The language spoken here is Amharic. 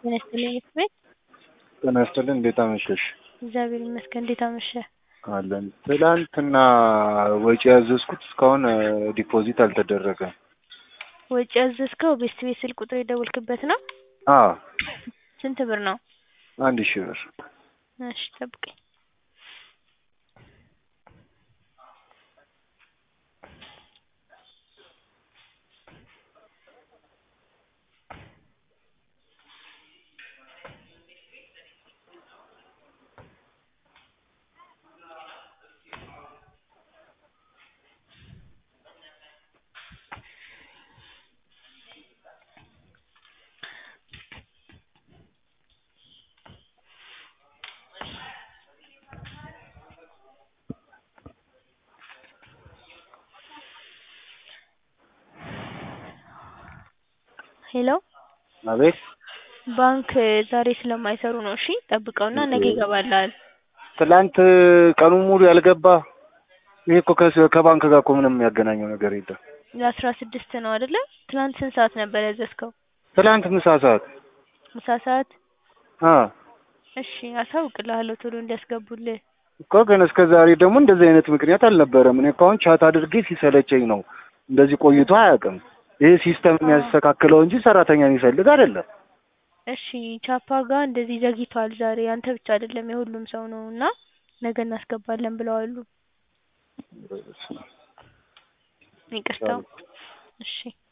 ጤና ይስጥልኝ ቤት ጤና ይስጥልኝ እንዴት አመሸሽ? እግዚአብሔር ይመስገን። እንዴት አመሸህ? አለን። ትላንትና ወጪ ያዘዝኩት እስካሁን ዲፖዚት አልተደረገም። ወጪ ያዘዝከው ቤስት ቤት ስልክ ቁጥር የደወልክበት ነው? አዎ ስንት ብር ነው? አንድ ሺህ ብር። እሺ ጠብቀኝ። ሄሎ አቤት ባንክ ዛሬ ስለማይሰሩ ነው። እሺ ጠብቀውና ነገ ይገባልሃል። ትላንት ቀኑን ሙሉ ያልገባ ይሄ እኮ ከስ- ከባንክ ጋር እኮ ምንም የሚያገናኘው ነገር የለም። ለአስራ ስድስት ነው አይደለ? ትናንት ስንት ሰዓት ነበር ያዘዝከው? ትላንት ምሳ ሰዓት ምሳ ሰዓት? አ እሺ አሳውቅልሃለሁ ቶሎ እንዲያስገቡልህ። እኮ ግን እስከ ዛሬ ደግሞ እንደዚህ አይነት ምክንያት አልነበረም። እኔ እኮ አሁን ቻት አድርጌ ሲሰለቸኝ ነው። እንደዚህ ቆይቶ አያውቅም። ይሄ ሲስተም የሚያስተካክለው እንጂ ሰራተኛ የሚፈልግ አይደለም። እሺ ቻፓ ጋር እንደዚህ ዘግይቷል ዛሬ። አንተ ብቻ አይደለም የሁሉም ሰው ነው እና ነገ እናስገባለን ብለዋሉ። ይቅርታ። እሺ